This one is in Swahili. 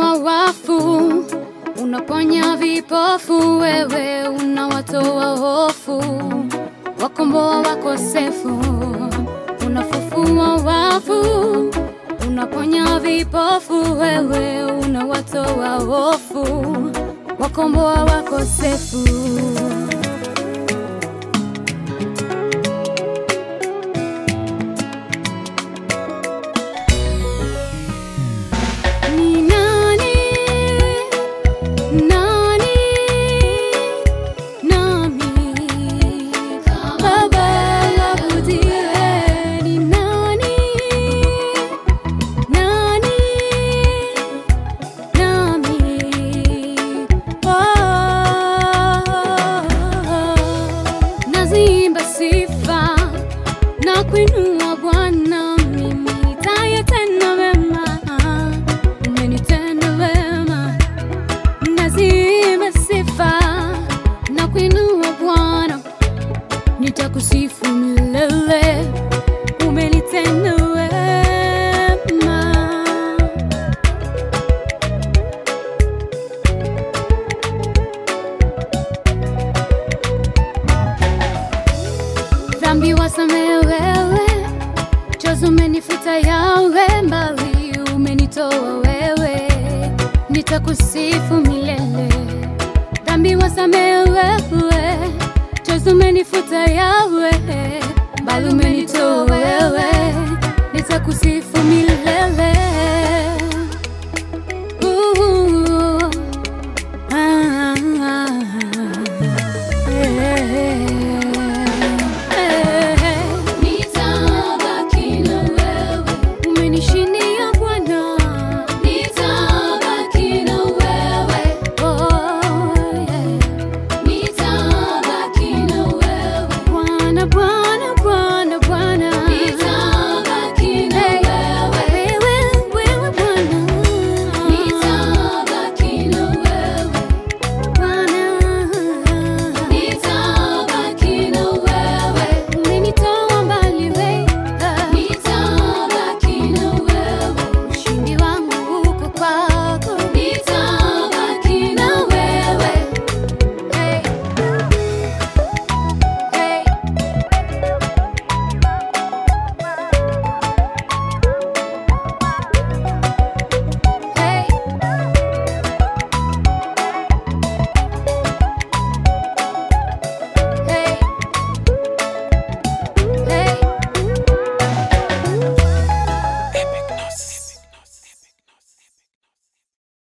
unafufua wafu, unaponya vipofu, wewe unawatoa hofu, wakomboa wakosefu, unafufua wafu, unaponya vipofu, wewe unawatoa hofu, wakomboa wakosefu. Ni nani, nani, nami Baba abudie. Ni nani, nani, nami Oh, nazimba sifa na kuinua Bwana, mimi tayatenda wema, umenitenda wema. Nazimba sifa na kuinua Bwana, nitakusifu milele, umenitenda wema. dhambi wasamehe wewe, chozi umenifuta yawe, mbali umenitoa wewe, nitakusifu milele. Dhambi wasamehe wewe, chozi umenifuta yawe, mbali umenitoa wewe, nitakusifu milele.